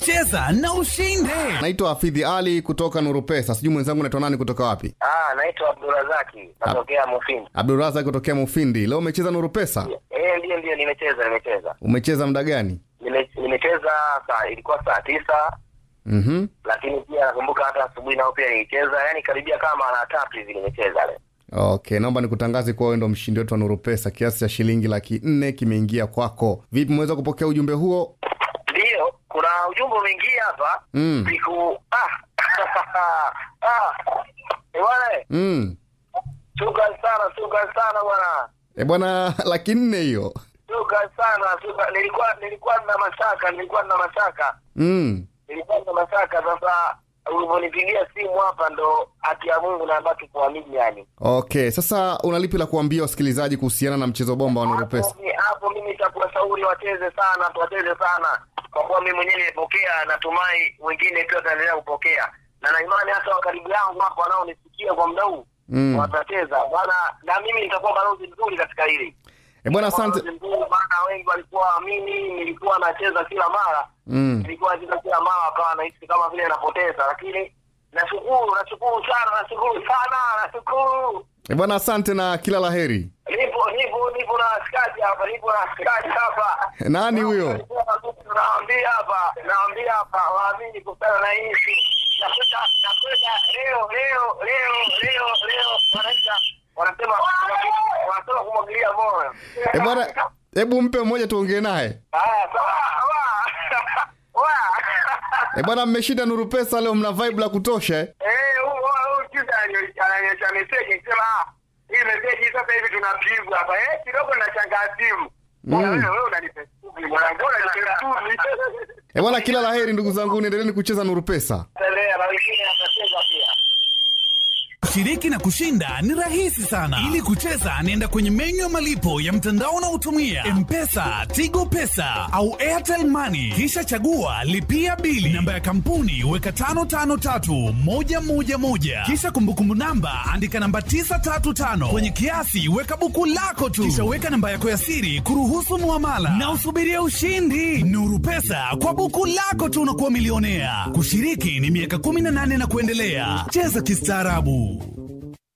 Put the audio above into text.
cheza na ushinde naitwa hafidhi ali kutoka nuru pesa sijui mwenzangu naitwa nani kutoka wapi Ah, naitwa Abdurazaki natokea Mufindi. abdurazak kutokea mufindi leo umecheza nuru pesa Eh, ndio ndio, nimecheza nimecheza umecheza muda gani Nime- nimecheza saa ilikuwa saa tisa, mm-hmm. lakini pia nakumbuka hata asubuhi nao pia nilicheza, yani karibia kama mara tatu hivi nimecheza leo. okay naomba nikutangaze kuwa wewe ndo mshindi wetu wa nuru pesa kiasi cha shilingi laki nne kimeingia kwako vipi umeweza kupokea ujumbe huo Ndio, kuna ujumbe umeingia hapa Mm. siku ah ah eh, bwana eh, mm. shukran sana, shukran sana bwana, e bwana laki nne hiyo shukran sana, shukran. Nilikuwa nilikuwa na mashaka, nilikuwa na mashaka mm. nilikuwa na mashaka. Sasa ulivyonipigia simu hapa, ndo haki ya Mungu na ambacho kuamini yani okay sasa unalipi la kuambia wasikilizaji kuhusiana na mchezo bomba wa nuru pesa hapo, mi- hapo mimi nitakuwashauri wacheze sana, tuwacheze sana, kwa kuwa mimi mwenyewe nimepokea, natumai wengine pia wataendelea kupokea, na na imani hata wa karibu yangu hapo wanaonisikia kwa muda huu Mm. watacheza bwana, na mimi nitakuwa balozi mzuri katika hili e bwana asante Balozi mzuri, maana wengi walikuwa waamini, nilikuwa nacheza kila mara mm. nilikuwa nacheza kila mara, wakawa nahisi kama vile napoteza, lakini nashukuru, nashukuru sana, nashukuru sana, nashukuru e bwana asante na kila la heri nipo nipo nipo na askari hapa nipo na askari hapa nani huyo naambia hapa naambia hapa waamini kutana na hii nakwenda nakwenda leo leo leo leo leo wanaita wanasema wanasema kumwagilia moyo e bwana hebu mpe mmoja tuongee naye haya sawa wa wa e bwana mmeshinda nuru pesa leo mna vibe la kutosha eh? eh huyu huyu kisa ananionyesha meseji akisema ah hii meseji sasa hivi tunapigwa hapa eh kidogo nachangaa simu Bwana, Mm. wewe wewe unanipa shughuli bwana mbona unanipa shughuli e bwana kila la heri ndugu zangu niendeleni kucheza nuru pesa endelea na wengine atacheza pia Kushiriki na kushinda ni rahisi sana. Ili kucheza, nenda kwenye menyu ya malipo ya mtandao unaotumia M-Pesa, Tigo Pesa au Airtel Money, kisha chagua lipia bili. Namba ya kampuni weka 553111 kisha kumbukumbu namba andika namba 935 kwenye kiasi weka buku lako tu, kisha weka namba yako ya siri kuruhusu muamala na usubirie ushindi. Nuru Pesa kwa buku lako tu unakuwa milionea. Kushiriki ni miaka 18 na kuendelea. Cheza kistaarabu.